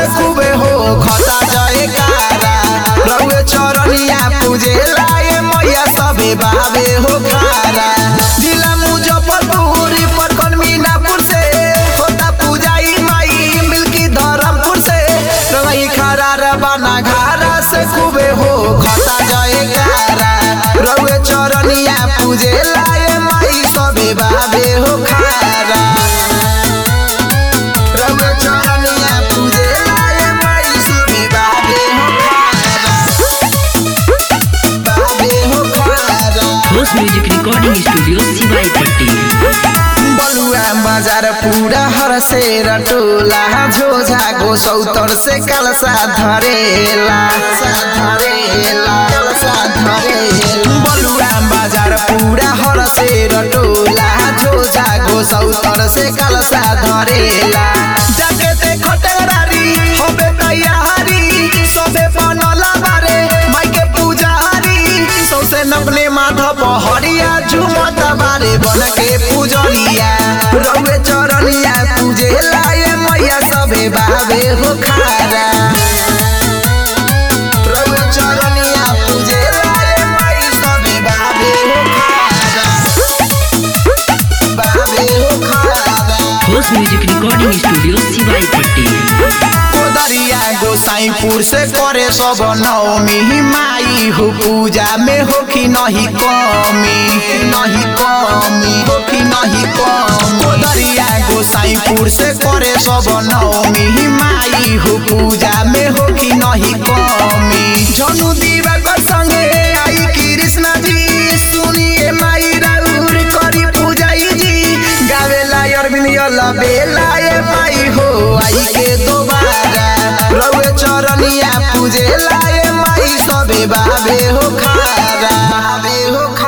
से खूबे हो खता जय कारा रउए चरनिया पूजे लाए मैया सबे बाबे हो खारा जिला मुजफ्फरपुर परकन मीनापुर से होता पूजाई माई मिल्की धरमपुर से रंगई खारा रबाना घारा से खूबे हो खता जय कारा रउए चरनिया पूजे लाए माई सबे बाबे हो खारा रउए चरनिया पूजे लाए माई सबे बाबे हो खारा बाबे हो खारा ठोस म्यूजिक रिकॉर्डिंग स्टूडियो सिवाई पट्टी बलुआ बाजार पूरा हर से रटोला झोझा गो सौतर से कलसा धरेला सा धरेला कलसा धरेला बलुआ बाजार पूरा हर से रटोला झोझा गो सौतर से कलसा धरेला जाके ते खटरारी होबे तैयारी सबे बनला बारे माई के पुजारी सौसे नपने माथा पहरिया झुमत बारे बन के पूजनिया रउए चरनिया पूजे लाए मैया सबे बाबे हो खारा रउए चरनिया पूजे लाए माई सबे बाबे हो खारा बाबे हो खारा ठोस म्यूजिक रिकॉर्डिंग स्टूडियो सिवाई पट्टी कोदरिया गोसाईपुर से करे सब नवमी माई हो पूजा में हो कि नहीं कमी नहीं कमी हो कि नहीं कमी कोदरिया गोसाईपुर से करे सब नवमी माई हो पूजा में हो कि नहीं कमी झनु दीवाकर संगे आई कृष्णा जी सुनिए माई राउर करी पूजाई जी गावेला अरविंद यला बेला ए माई हो आई के दोबारा रउए चरनिया पूजे लाए माई सबे बाबे हो खारा बाबे हो